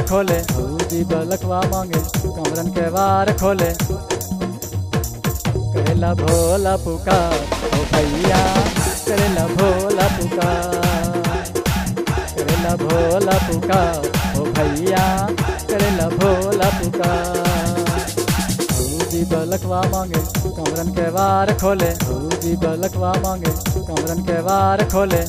खोले भौजी बलकवा मांगे कमरन के वार खोले करेला भोला पुकार ओ भैया करेला भोला पुकार करेला भोला पुकार ओ भैया करेला भोला पुकार भौजी बलकवा मांगे कमरन के वार खोले भौजी बलकवा मांगे कमरन के वार खोले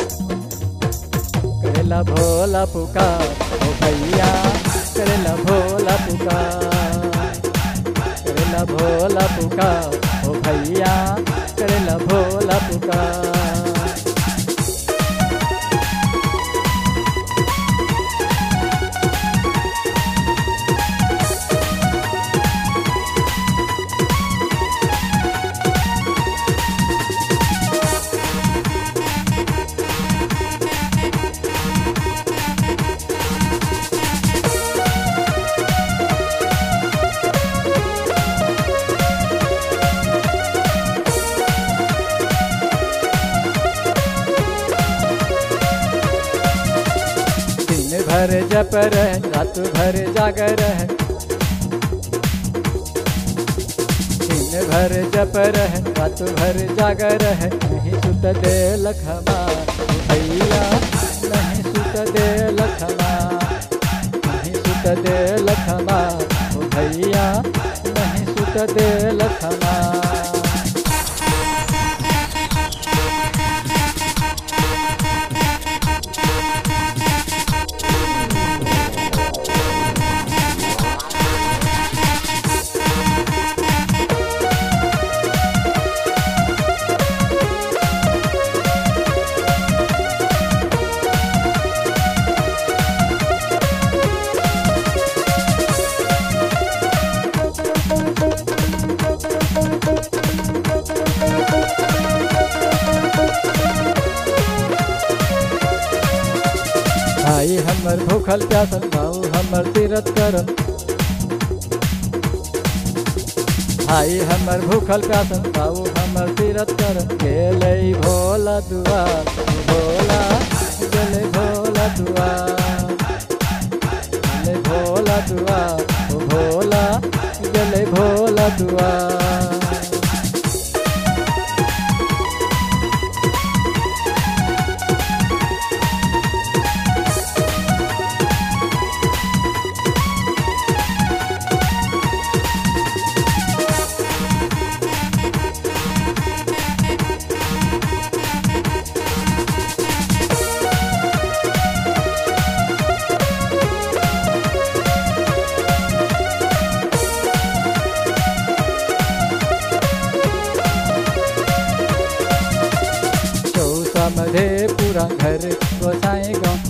करेला भोला पुकार ओ भैया करेला भोला पुकार करेला भोला पुकार ओ भैया करेला भोला पुकार दिन भर जप रहे रात भर जागर है दिन भर जप रहे रात भर जागर है नहीं सुत दे लखमा भैया नहीं सुत दे लखमा नहीं सुत दे लखमा ओ भैया नहीं सुत दे लखमा भाई हमर भूखल प्यासल भाऊ हमर तीरथ करल भाई हमर भूखल प्यासल भाऊ हमर तीरथ करल गेले भोला दुआर भोला गेले भोला दुआर गेले भोला दुआर ओ भोला गेले भोला दुआर चौसामध्ये पुरा घर गोसाई गाव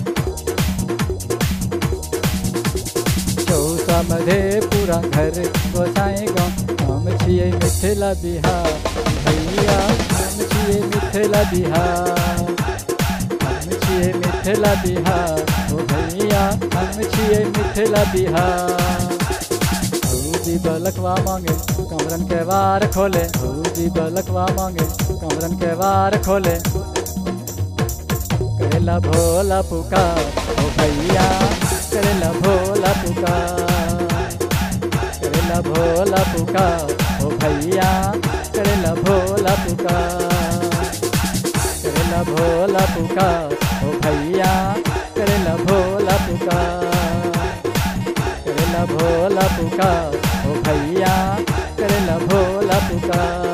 चौसामध्ये पुरा घर गोसाई गाव हम छियै मिथिला बिहार भैया हम छियै मिथिला बिहार हम छियै मिथिला बिहार ओ भैया हम छियै मिथिला बिहार भौजी बलकवा मांगे कमरन के वार खोले भौजी बलकवा मांगे कमरन के वार खोले करेला भोला पुकार ओ भैया करेला भोला पुकार करेला भोला पुकार ओ भैया करेला भोला पुकार करेला भोला पुकार ओ भैया करेला भोला पुकार करेला भोला पुकार ओ भैया करेला भोला पुकार